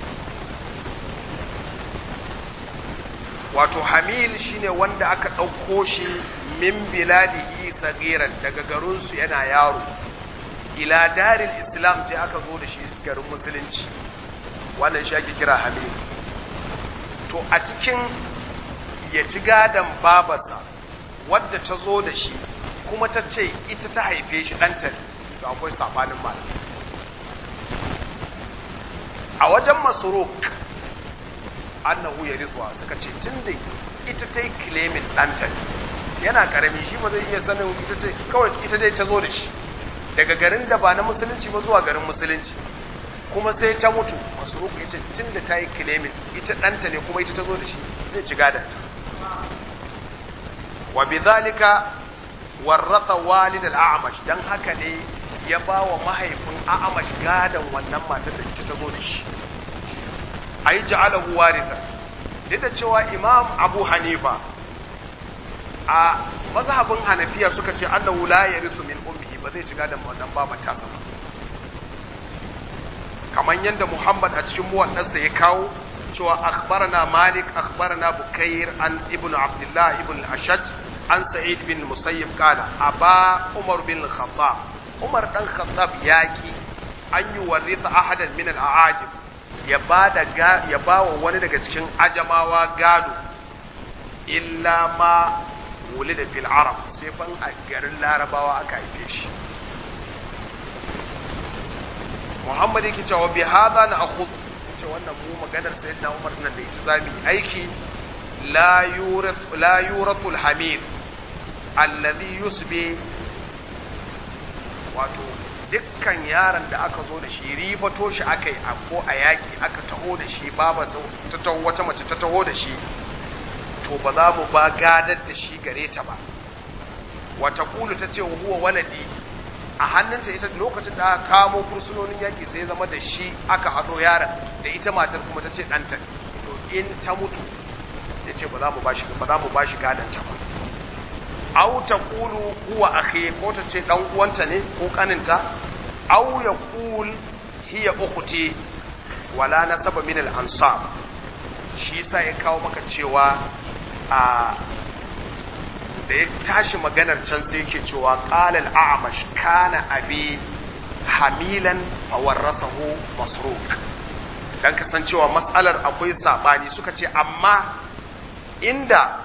wato hamil shine wanda aka ɗauko shi min biladihi sagiran daga garinsu yana yaro ila daril islam sai aka zo da shi garin musulunci wannan shi ake kira hamil to a cikin ya ci gadon babarsa wadda ta zo da shi kuma ta ce ita ta haife shi ɗanta to akwai sabanin malam a wajen masuruk annahu ya rizwa suka ce tun da ita ta yi kilemin ɗanta yana ƙarami shi ba zai iya sanin ita ce kawai ita dai ta zo da shi daga garin da ba na musulunci ba zuwa garin musulunci kuma sai ta mutu masuruk ya ce tun da ta yi kilemin ita ɗanta ne kuma ita ta zo da shi zai ci gadanta wa bi zalika warrasa walid al-a'mash dan haka ne ya ba wa mahaifin a'amash gadan wannan matar da ita ta zo da shi ai ja'alahu waritha duk da cewa imam abu hanifa a mazhabin hanafiya suka ce annahu la yarisu min ummihi ba zai ci gadan wannan baban tasa ba kamar yadda muhammad a cikin muwaddansa ya kawo cewa akhbarana malik akhbarana bukair an ibn abdullah ibn ashaj an sa'id bin musayyib qala aba umar bin khattab umar dan khattab yaki an yi warisa ahadan min al-aajib ya bada ya bawa wani daga cikin ajamawa gado illa ma wulida fil arab sai fan a garin larabawa aka haife shi muhammad yake cewa bi hadha na akhud ce wannan mu maganar sayyidina umar nan da ita zamu aiki la yurath la yurathul hamid alladhi yusbi wato dukkan yaron da aka zo da shi ribato shi aka yi ko a yaƙi aka taho da shi baba ta taho wata mace ta taho da shi to ba za mu ba gadar da shi gare ta ba wata kulu ta ce huwa waladi a hannunta ita lokacin da aka kamo fursunonin yaƙi sai zama da shi aka haɗo yaron da ita matar kuma ta ce ɗanta to in ta mutu ta ce ba za mu ba shi ba za mu ba shi gadon ta ba aw taqulu huwa akhi ko ta ce dan uwanta ne ko kaninta aw yaqul hiya ukhti wala nasaba min al ansab shi yasa ya kawo maka cewa a da ya tashi maganar can sai yake cewa qala al a'mash kana abi hamilan fa warasahu masruk dan kasancewa mas'alar akwai sabani suka ce amma inda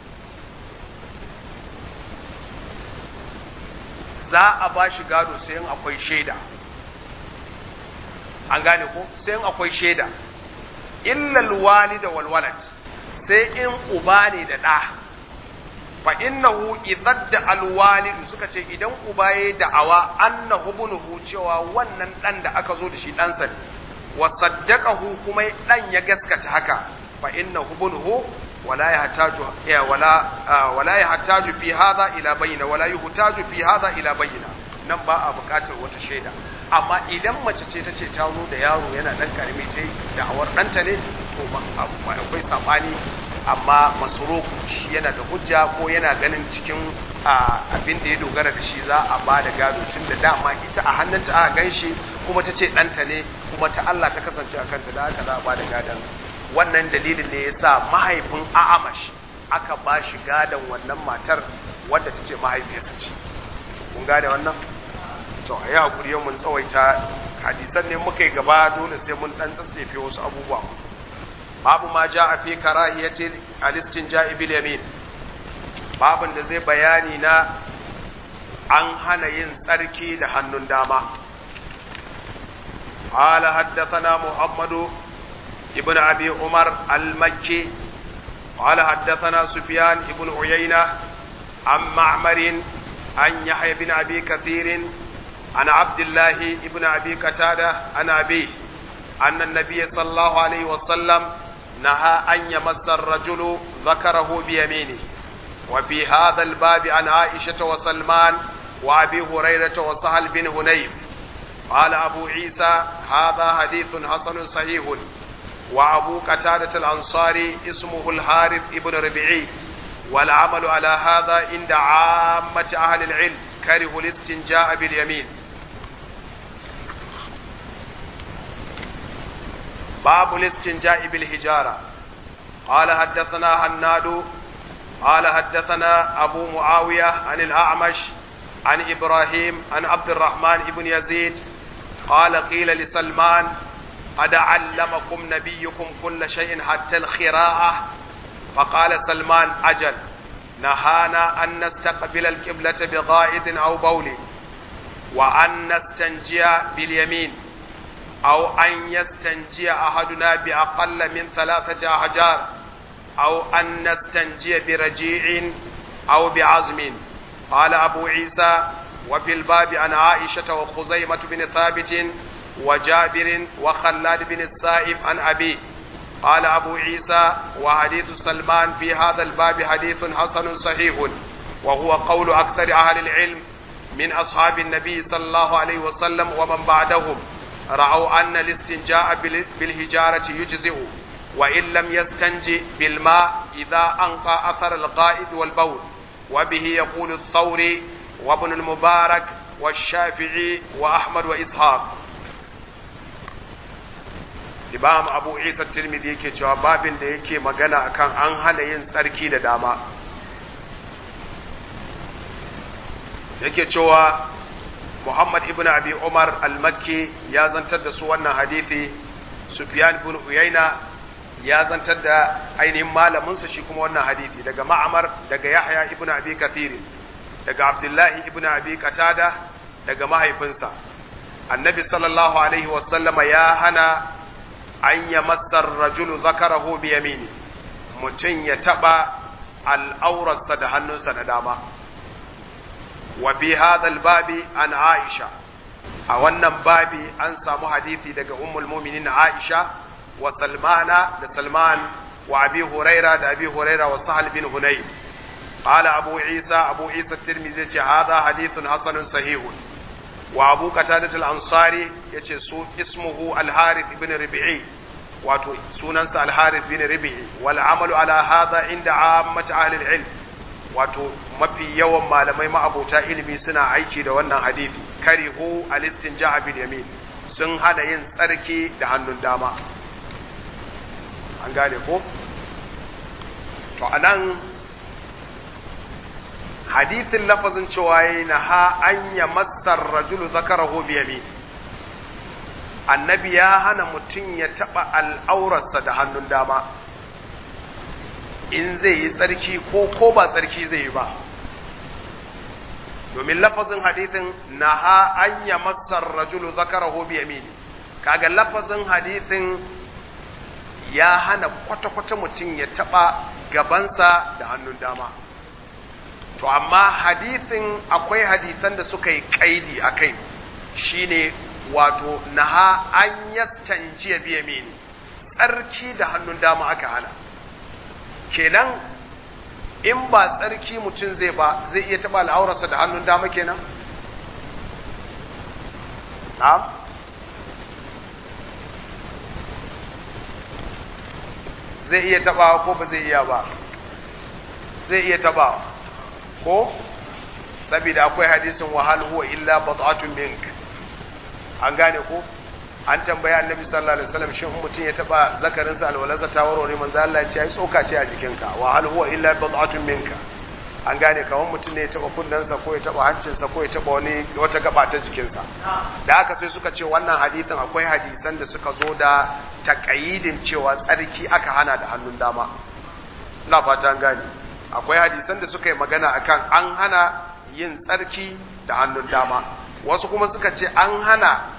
za a ba shi gado sai in akwai shaida an gane ko sai in akwai shaida illal walida wal walad sai in uba ne da ɗa fa innahu idadda al walid suka ce idan uba ya da'awa annahu bunuhu cewa wannan dan da aka zo da shi ɗansa ne wa saddaqahu kuma dan ya gaskata haka fa innahu bunuhu ولا يحتاج ولا ولا يحتاج في هذا الى بينه ولا يحتاج في هذا الى بينه nan ba a buƙatar wata shaida amma idan mace ce ta ce ta zo da yaro yana ɗan karami ta da awar ɗanta ne to ba akwai saɓani amma masoro shi yana da hujja ko yana ganin cikin abin da ya dogara da shi za a ba da gado tun da dama ita a hannunta aka gan shi kuma ta ce ɗanta ne kuma ta Allah ta kasance a kanta da haka za a ba da gadon wannan dalilin ne ya sa mahaifin a'amash aka ba shi gadon wannan matar wadda ta ce mahaifiyarsa ce kun gane wannan to a yi haƙuri mun tsawaita hadisan ne muka yi gaba dole sai mun ɗan tsatsefe wasu abubuwa babu ma ja a fi karahiyati alistin ja'ibil yamin babin da zai bayani na an hana yin tsarki da hannun dama قال حدثنا محمد ابن أبي عمر المكي قال حدثنا سفيان بن عيينة عن معمر عن يحيى بن أبي كثير عن عبد الله بن أبي قتادة عن أبيه أن النبي صلى الله عليه وسلم نهى أن يمس الرجل ذكره بيمينه وفي هذا الباب عن عائشة وسلمان وأبي هريرة وسهل بن هنيف قال أبو عيسى هذا حديث حسن صحيح وأبو قتادة الأنصاري اسمه الحارث ابن ربيعي والعمل على هذا عند عامة أهل العلم كره الاستنجاء باليمين باب الاستنجاء بالحجارة قال حدثنا هناد قال حدثنا أبو معاوية عن الأعمش عن إبراهيم عن عبد الرحمن بن يزيد قال قيل لسلمان قد علمكم نبيكم كل شيء حتى الخراءة فقال سلمان أجل نهانا أن نستقبل القبلة بغائط أو بول وأن نستنجي باليمين أو أن يستنجي أحدنا بأقل من ثلاثة أحجار أو أن نستنجي برجيع أو بعزم قال أبو عيسى وفي الباب عن عائشة وخزيمة بن ثابت وجابر وخلاد بن السائب عن أبيه قال أبو عيسى وحديث سلمان في هذا الباب حديث حسن صحيح وهو قول أكثر أهل العلم من أصحاب النبي صلى الله عليه وسلم ومن بعدهم رأوا أن الاستنجاء بالهجارة يجزئ وإن لم يستنج بالماء إذا أنقى أثر القائد والبول وبه يقول الثوري وابن المبارك والشافعي وأحمد وإسحاق Imam Abu Isa Tirmidhi yake cewa babin da yake magana akan an hana yin tsarki da dama yake cewa Muhammad ibn Abi Umar al-Makki ya zantar da su wannan hadithi Sufyan ibn Uyayna ya zantar da ainihin malaminsa shi kuma wannan hadithi daga Ma'amar daga Yahya ibn Abi Kathir daga Abdullahi ibn Abi Qatada daga mahaifinsa Annabi sallallahu alaihi wasallama ya hana an ya masar rajulu zakarahu bi yamini mutum ya taba al'aurarsa da hannunsa na dama wa bi hadal babi an aisha a wannan babi an samu hadithi daga ummul muminin aisha wa salmana da salman wa abi huraira da abi huraira wa sahal bin hunayf qala abu isa abu isa tirmidhi ce hadha hadithun hasanun sahihun wa abu qatadah al-ansari yace su ismuhu al-harith ibn rabi'i wato sunansa al-harith ibn rabi'i wal amalu ala hadha inda ammat ahli al-ilm wato mafi yawan malamai ma'abota ilimi suna aiki da wannan hadisi karihu al-istinja'a bil yamin sun hana yin tsarki da hannun dama an gane ko to anan hadithin lafazin cewa yi na ha an ya matsar rajulu zakarahu biyami annabi ya hana mutum ya taɓa al'aurarsa da hannun dama in zai yi tsarki ko ko ba tsarki zai yi ba domin lafazin hadithin na ha an ya matsar rajulu zakarahu biyami kaga lafazin hadithin ya hana kwata-kwata mutum ya taɓa gabansa da hannun dama to amma hadithin akwai hadisan da suka yi kaidi a kai shine wato naha an yattanjiya biya mini tsarki da hannun dama aka hana kenan in ba tsarki mutum zai ba zai iya taɓa al'aurarsa da hannun dama kenan na'am zai iya taɓawa ko ba zai iya ba zai iya taɓawa ko saboda akwai hadisin wahal huwa illa bad'atun mink an gane ko an tambaya annabi sallallahu alaihi wasallam shin mutum ya taba zakarin sa alwalaza ta warware manzo Allah ya ce ai tsoka ce a jikinka wahal huwa illa bad'atun minka an gane kawan mutum ne ya taba kunnensa ko ya taba hancinsa ko ya taba wani wata gaba ta jikinsa da haka sai suka ce wannan hadisin akwai hadisan da suka zo da takayidin cewa tsarki aka hana da hannun dama ina fata an gane akwai hadisan da suka yi magana akan an hana yin tsarki da hannun dama wasu kuma suka ce an hana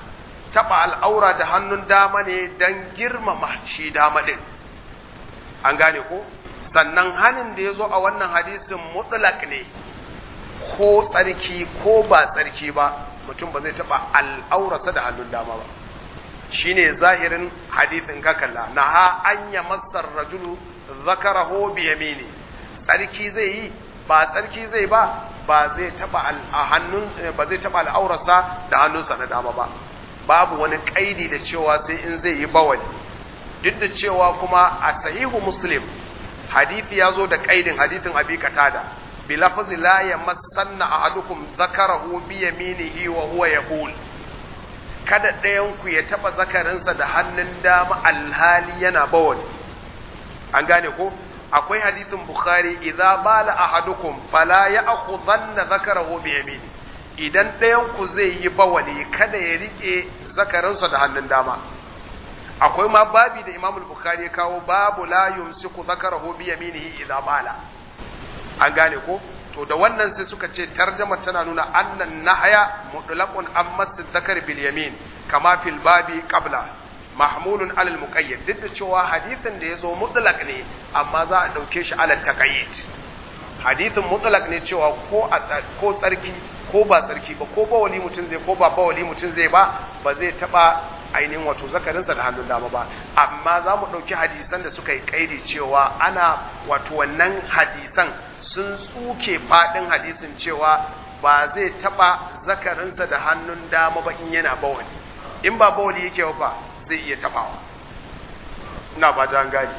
taba al'aura da hannun dama ne dan girmama shi dama din an gane ko sannan hanin da ya zo a wannan hadisin mutlak ne ko tsarki ko ba tsarki ba mutum ba zai taba al'aurarsa da hannun dama ba shine zahirin hadisin ka kalla na ha an ya masar rajulu zakarahu bi yamini tsarki zai yi ba tsarki zai ba ba zai taba hannun ba zai taba al'aurarsa da hannunsa na dama ba babu wani kaidi da cewa sai in zai yi bawali duk da cewa kuma a sahihu muslim hadithi ya zo da kaidin hadithin abi katada bi lafzi la yamassanna ahadukum zakarahu bi yaminihi wa huwa yaqul kada ɗayan ku ya taba zakarinsa da hannun dama alhali yana bawali an gane ko akwai hadithin bukhari idza bala ahadukum fala ya'khudhanna zakarahu bi yamini idan ɗayan ku zai yi bawali kada ya rike zakarinsa da hannun dama akwai ma babi da Imam Bukhari ya kawo babu la yumsiku zakarahu bi yaminihi idza bala an gane ko to da wannan sai suka ce tarjama tana nuna annan nahaya mutlaqun an masu zakar bil yamin kama fil babi qabla mahmulun alal muqayyad duk da cewa hadisin da yazo mutlaq ne amma za a dauke shi alal taqayyid hadisin mutlaq ne cewa ko ko tsarki ko ba tsarki ba ko bawali mutum zai ko ba bawali mutum zai ba ba zai taba ainihin wato zakarinsa da hannun dama ba amma za mu ɗauki hadisan da suka yi kaidi cewa ana wato wannan hadisan sun tsuke faɗin hadisin cewa ba zai taɓa zakarinsa da hannun dama ba in yana bawali in ba bawali yake ba zai iya taɓawa ina ba ta gani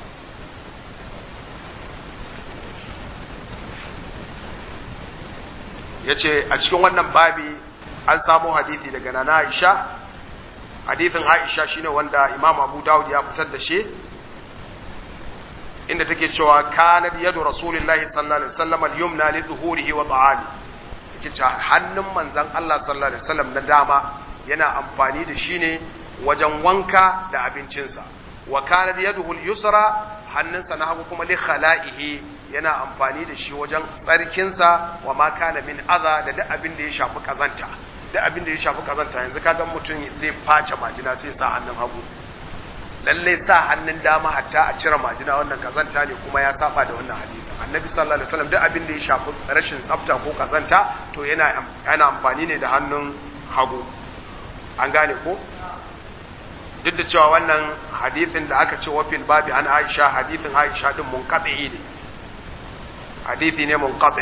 ya ce a cikin wannan babi an samu hadithi daga nana aisha hadithin Aisha shine wanda Imam Abu Dawud ya fitar da shi inda take cewa kanat yadu Rasulullahi sallallahu alaihi wasallam al-yumna li dhuhurihi wa ta'ali yake cewa hannun manzon Allah sallallahu alaihi wasallam na dama yana amfani da shi ne wajen wanka da abincinsa wa kanat yaduhu al-yusra hannunsa na hagu kuma li khala'ihi yana amfani da shi wajen tsarkinsa wa ma kana min adha da duk abin da ya shafi kazanta da abin da ya shafi kazanta yanzu kaga mutum zai face majina sai sa hannun hagu lalle sa hannun dama hatta a cire majina wannan kazanta ne kuma ya saba da wannan hadisi annabi sallallahu alaihi wasallam duk abin da ya shafi rashin tsafta ko kazanta to yana yana amfani ne da hannun hagu an gane ko duk da cewa wannan hadisin da aka ce wafil babi an Aisha hadisin Aisha din munqati ne hadisi ne munqati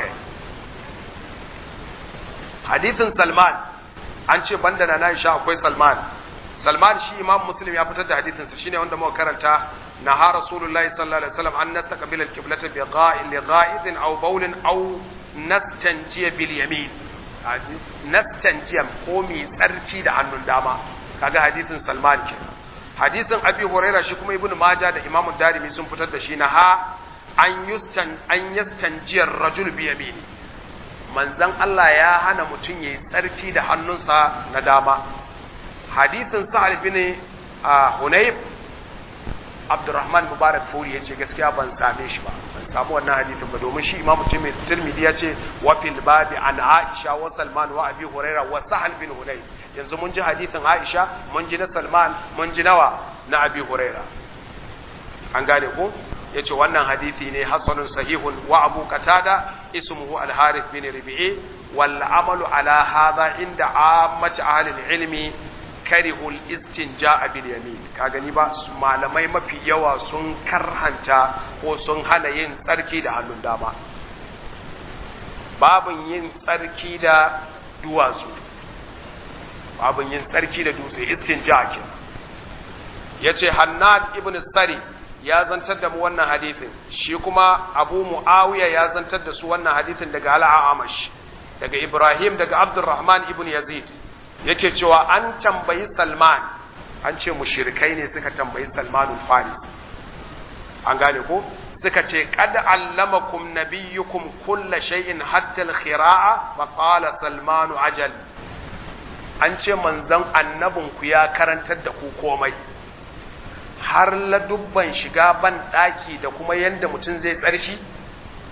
hadisin Salman an ce banda na Aisha akwai Salman Salman shi Imam Muslim ya fitar da hadisin sa shine wanda muka karanta na ha Rasulullahi sallallahu alaihi wasallam an nastaqbil al-qiblata bi gha'in li gha'idin aw bawlin aw nastanjiya bil yamin haji nastanjiya ko mi tsarki da hannun dama kaga hadisin Salman ke hadisin Abi Hurairah shi kuma Ibn Majah da Imam Darimi sun fitar da shi na ha an yustan an yastanjiya rajul bi yamini manzan Allah ya hana mutum ya yi tsarki da hannunsa na dama hadisin sa'ad bin hunayf abdurrahman mubarak furi ya ce gaskiya ban same shi ba ban samu wannan hadisin ba domin shi imamu tirmidhi ya ce wa fil babi an aisha wa salman wa abi huraira wa sahal bin hunayf yanzu mun ji hadisin aisha mun ji na salman mun ji nawa na abi huraira an gane ko yace wannan hadisi ne hasanun sahihun wa abu qatada ismuhu al-harith bin rabi'i wal amalu ala hadha inda ammati ahli al-ilmi karihu al-istinja'a bil yamin ka gani ba malamai mafi yawa sun karhanta ko sun hana yin tsarki da hannun dama babun yin tsarki da duwatsu babun yin tsarki da dutse istinja kenan yace hannad ibn sari ya zantar da mu wannan hadithin shi kuma abu mu'awiya ya zantar da su wannan hadithin daga al'amash daga ibrahim daga abdurrahman ibn yazid yake cewa an tambayi salman an ce mushrikai ne suka tambayi salmanul faris an gane ko suka ce qad allamakum nabiyyukum kulla shay'in hatta al-khira'a fa qala salmanu ajal an ce manzon annabinku ya karantar da ku komai har ladubban shiga ban ɗaki da kuma yadda mutum zai tsarki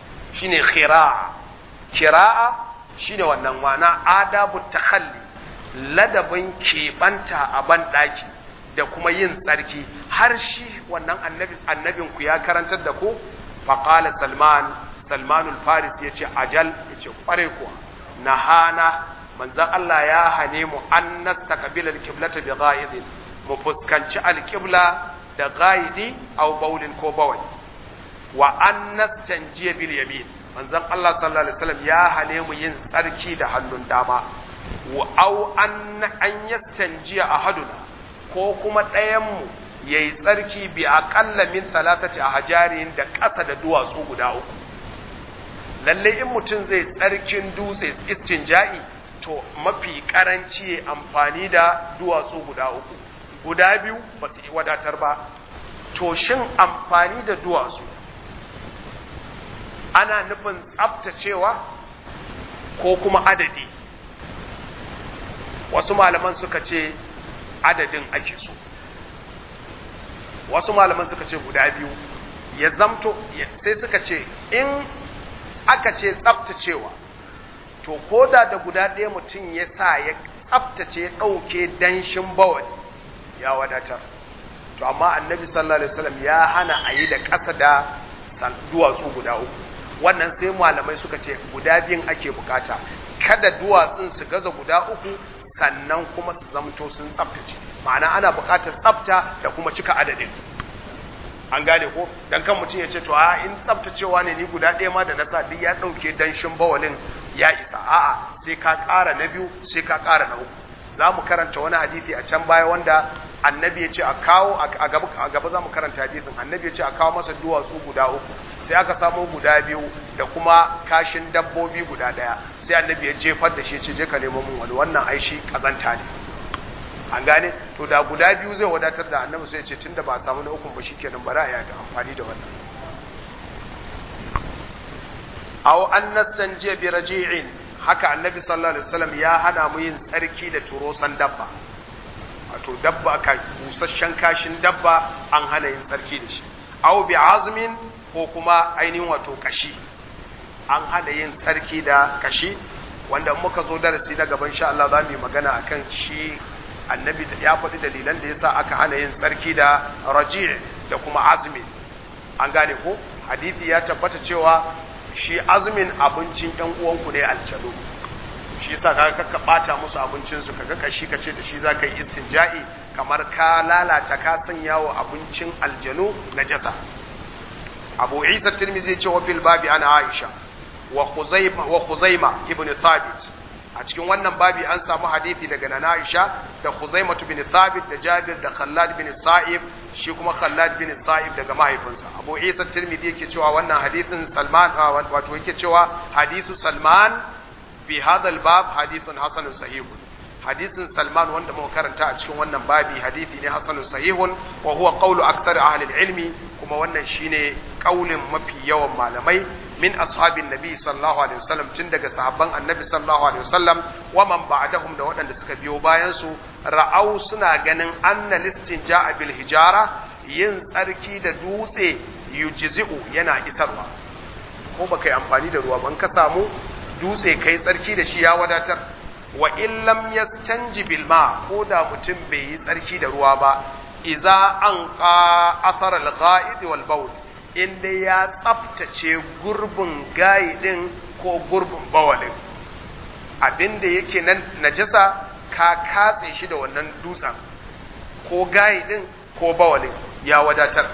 shine khira'a khira'a shine wannan wana adabu takhalli ladabin keɓanta a ban ɗaki da kuma yin tsarki har shi wannan annabi annabin ku ya karantar da ku faqala salman salmanul faris yace ajal yace kware kuwa nahana manzon Allah ya hane mu an nastaqbila alqiblata bi ghaidin mu fuskanci alqibla da ghaidi aw baulin ko bawai wa an nastanjiya bil yamin manzon Allah sallallahu alaihi wasallam ya hane mu yin tsarki da hannun dama wa aw an an yastanjiya ahaduna ko kuma ɗayan mu yayi tsarki bi aqalla min thalathati ahjarin da ƙasa da duwatsu guda uku lalle in mutum zai tsarkin dutse istinja'i to mafi karanci ya amfani da duwatsu guda uku guda biyu ba su wadatar ba to shin amfani da duwatsu ana nufin tsabtacewa ko kuma adadi wasu malaman suka ce adadin ake so wasu malaman suka ce guda biyu ya zamto sai suka ce in aka ce tsabtacewa to ko da da guda ɗaya mutum ya sa ya tsabtace ya ɗauke danshin bawali ya wadatar to amma annabi sallallahu alaihi wasallam ya hana a yi da ƙasa da duwatsu guda uku wannan sai malamai suka ce guda biyun ake bukata kada duwatsun su gaza guda uku sannan kuma su zamto sun tsabtace ma'ana ana bukatar tsabta da kuma cika adadin an gane ko dan kan mutum ya ce to a in tsabtacewa ne ni guda ɗaya ma da na sa duk ya ɗauke danshin bawalin ya isa a'a sai ka ƙara na biyu sai ka ƙara na uku za mu karanta wani hadisi a can baya wanda annabi ya ce a kawo a gaba za mu karanta hadisin annabi ya ce a kawo masa duwatsu guda uku sai aka samo guda biyu da kuma kashin dabbobi guda ɗaya sai annabi ya jefar da shi ce je ka nemo mun wani wannan aishi kazanta ne an gane to da guda biyu zai wadatar da annabi sai ya ce tunda ba a samu na ukun ba shikenan bari a yi amfani da wannan aw an nastanjiya bi raji'in haka annabi sallallahu alaihi wasallam ya hana mu yin tsarki da turosan dabba wato dabba ka busasshen kashin dabba an hana yin tsarki da shi aw bi azmin ko kuma ainihin wato kashi an hana yin tsarki da kashi wanda muka zo darasi na gaban sha Allah za mu yi magana akan shi annabi ya faɗi dalilan da yasa aka hana yin tsarki da raji' da kuma azmin an gane ko hadisi ya tabbata cewa shi azumin abincin ɗan uwanku ne aljanu shi yasa kaga ka bata musu abincin su kaga kashi kace da shi zaka yi istinja'i kamar ka lalata ka sanya wa abincin aljanu najasa Abu Isa Tirmidhi ce wa fil babi ana Aisha wa Khuzaima wa Khuzaima ibn Thabit a cikin wannan babi an samu hadisi daga Nana Aisha da Khuzaima bin Thabit da Jabir da Khallad bin Sa'ib shi kuma Khallad bin Sa'ib daga mahaifinsa Abu Isa Tirmidhi yake cewa wannan hadisin Salman wato yake cewa hadisu Salman fi hadha al-bab hadithun hasanun sahihun hadisin Salman wanda muka karanta a cikin wannan babi hadisi ne hasanun sahihun wa huwa qawlu akthar ahli al-ilmi kuma wannan shine kaulin mafi yawan malamai min ashabin nabi sallallahu alaihi wasallam tun daga sahabban annabi sallallahu alaihi wasallam wa man ba'dahum da waɗanda suka biyo bayan su ra'au suna ganin anna listin ja'a bil hijara yin tsarki da dutse yujzi'u yana isarwa ko baka yi amfani da ruwa ban ka samu dutse kai tsarki da shi ya wadatar wa in lam yastanji bil ma ko da mutum bai yi tsarki da ruwa ba iza an qa athar al ghaid wal bawl in dai ya tsaftace gurbin gaidin ko gurbin bawalin abinda yake nan najasa ka katse shi da wannan dutsen ko gaidin ko bawalin ya wadatar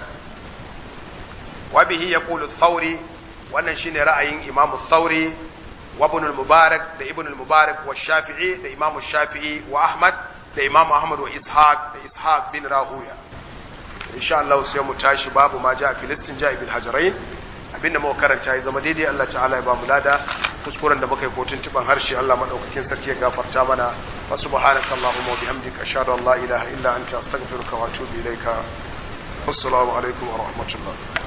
wa bihi yaqulu thawri wannan shine ra'ayin imamu thawri wa ibn al-mubarak da ibn al-mubarak wa shafi'i da imamu shafi'i wa ahmad da imamu ahmad wa ishaq da ishaq bin rahuya insha Allah sai mu tashi babu ma ja filistin ja bil hajarain abinda muka karanta ya zama daidai Allah ta'ala ya ba mu lada kuskuren da muka yi kotun tuban harshe Allah madaukakin sarki ya gafarta mana wa subhanaka allahumma wa bihamdika ashhadu an la ilaha illa anta astaghfiruka wa atubu ilaika assalamu alaikum wa rahmatullah